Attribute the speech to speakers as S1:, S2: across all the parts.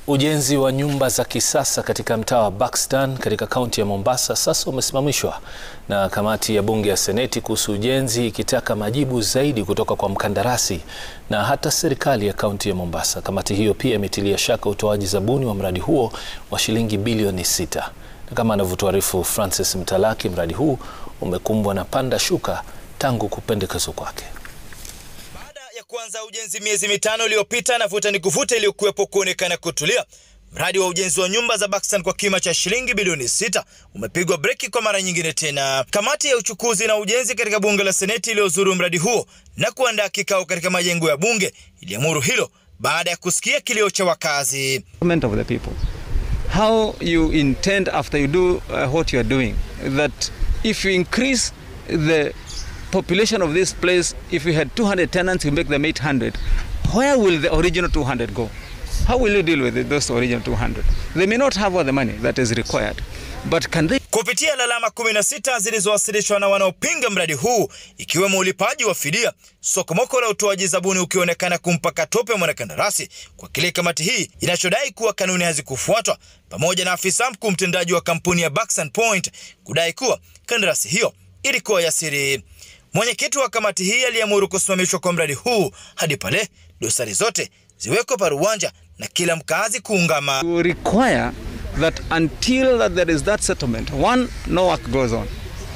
S1: Ujenzi wa nyumba za kisasa katika mtaa wa Buxton katika kaunti ya Mombasa sasa umesimamishwa na kamati ya bunge ya seneti kuhusu ujenzi ikitaka majibu zaidi kutoka kwa mkandarasi na hata serikali ya kaunti ya Mombasa. Kamati hiyo pia imetilia shaka utoaji zabuni wa mradi huo wa shilingi bilioni sita. Na kama anavyotuarifu Francis Mtalaki, mradi huu umekumbwa na panda shuka tangu kupendekezwa kwake.
S2: ya kuanza ujenzi miezi mitano iliyopita na vuta ni kuvuta iliyokuwepo kuonekana kutulia, mradi wa ujenzi wa nyumba za Buxton kwa kima cha shilingi bilioni sita umepigwa breki kwa mara nyingine tena. Kamati ya uchukuzi na ujenzi katika bunge la seneti iliyozuru mradi huo na kuandaa kikao katika majengo ya bunge iliamuru hilo baada ya kusikia kilio cha wakazi.
S3: of the people how you intend after you do uh, what you are doing that if you increase the population of this place if you had 200 tenants you make them 800 where will the original 200 go how will you deal with it, those original 200 they may not have all the money that is required but can they
S2: Kupitia lalama 16 zilizowasilishwa na wanaopinga mradi huu ikiwemo ulipaji wa fidia, sokomoko la utoaji zabuni ukionekana kumpa katope mwanakandarasi kwa kile kamati hii inachodai kuwa kanuni hazikufuatwa, pamoja na afisa mkuu mtendaji wa kampuni ya Buxton Point kudai kuwa kandarasi hiyo ilikuwa ya siri. Mwenyekiti wa kamati hii aliamuru kusimamishwa kwa mradi huu hadi pale dosari zote ziwekwe paruwanja na kila mkazi kuungama.
S3: to require that until that there is that settlement one no work goes on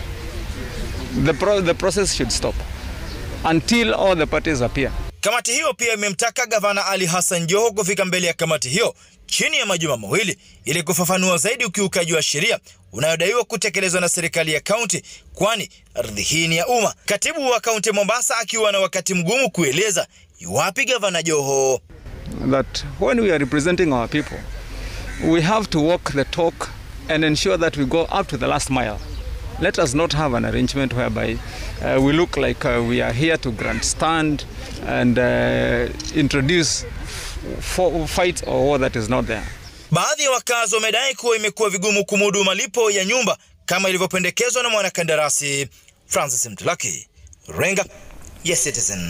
S3: the, pro the process should stop until all the parties appear
S2: Kamati hiyo pia imemtaka gavana Ali Hassan Joho kufika mbele ya kamati hiyo chini ya majuma mawili ili kufafanua zaidi ukiukaji wa sheria unayodaiwa kutekelezwa na serikali ya kaunti, kwani ardhi hii ni ya umma. Katibu wa kaunti ya Mombasa akiwa na wakati mgumu kueleza iwapi gavana Joho
S3: that when we are representing our people we have to walk the talk and ensure that we go up to the last mile let us not have an arrangement whereby uh, we look like uh, we are here to grandstand and uh, introduce f- fight or war that is not there
S2: Baadhi ya wakazi wamedai kuwa imekuwa vigumu kumudu malipo ya nyumba kama ilivyopendekezwa na mwanakandarasi. Francis Mtulaki, Renga ya Citizen.